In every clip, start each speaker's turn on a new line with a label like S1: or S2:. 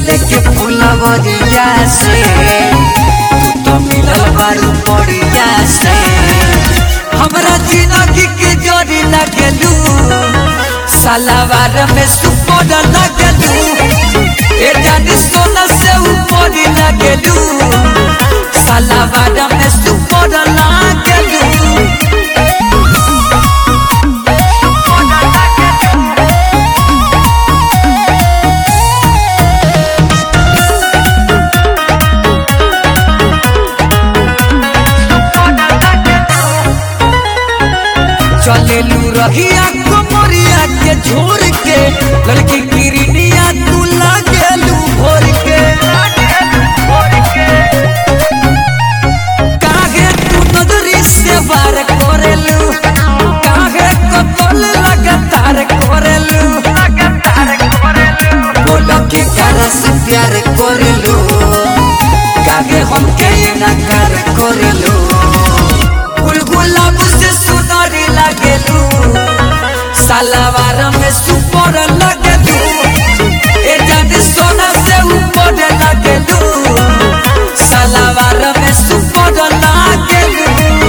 S1: लेके फुलवरिया से तू तो मिलल बारू पड़िया से हमरा जिंदगी के जोड़ी लगलू सलावार में सुपर लगलू ए जानी सोना से ऊपर लगलू सलावार में सुपर लगलू चलेलू रहिया कोमरिया के झोर के लड़की किरनिया तू लागेलू भोर के काहे तू नजरी से वार करेलू काहे कतल लगातार करेलू बोलो के cara से प्यार करेलू काहे हमके नकार करेलू गुलगुलाब से सुनरी लागेलू सलावार में सुपर लगेलू ए जाने सोना से ऊपर लगेलू सलावार में सुपर लागेलू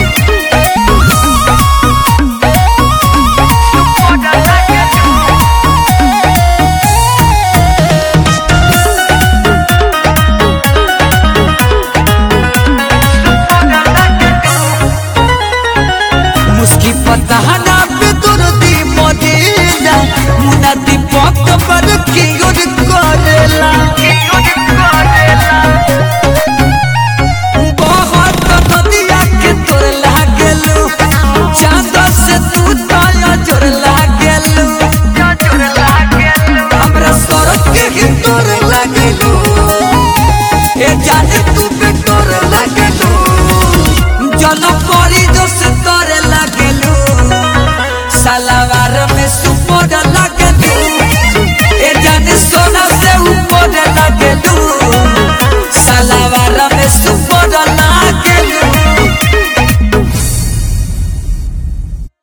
S1: मुस्की पतहना पे दुर्दी मदीना मुना दीपक पर की गुड करेला बहुत नदिया के तोर लागेलू चांद से तू ताया जोर लागेलू हमरा सड़क के ही तोर लागेलू ए जाने तू पे तोर लागेलू जनक